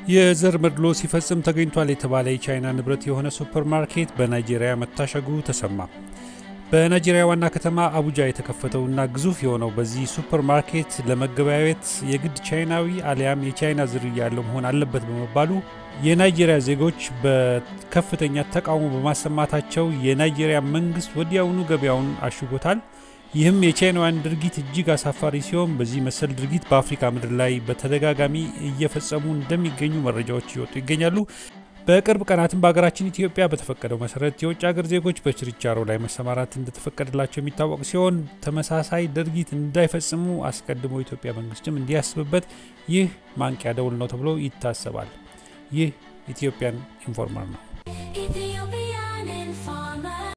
የዘር መድሎ ሲፈጽም ተገኝቷል የተባለ የቻይና ንብረት የሆነ ሱፐር ማርኬት በናይጄሪያ መታሸጉ ተሰማ። በናይጄሪያ ዋና ከተማ አቡጃ የተከፈተውና ግዙፍ የሆነው በዚህ ሱፐር ማርኬት ለመገበያየት የግድ ቻይናዊ አሊያም የቻይና ዝርያ ያለው መሆን አለበት በመባሉ የናይጄሪያ ዜጎች በከፍተኛ ተቃውሞ በማሰማታቸው የናይጄሪያ መንግስት ወዲያውኑ ገበያውን አሽጎታል። ይህም የቻይናውያን ድርጊት እጅግ አሳፋሪ ሲሆን በዚህ መሰል ድርጊት በአፍሪካ ምድር ላይ በተደጋጋሚ እየፈጸሙ እንደሚገኙ መረጃዎች እየወጡ ይገኛሉ። በቅርብ ቀናትም በሀገራችን ኢትዮጵያ በተፈቀደው መሰረት የውጭ ሀገር ዜጎች በችርቻሮ ላይ መሰማራት እንደተፈቀደላቸው የሚታወቅ ሲሆን ተመሳሳይ ድርጊት እንዳይፈጽሙ አስቀድሞ የኢትዮጵያ መንግስትም እንዲያስብበት ይህ ማንቂያ ደውል ነው ተብሎ ይታሰባል። ይህ ኢትዮጵያን ኢንፎርመር ነው።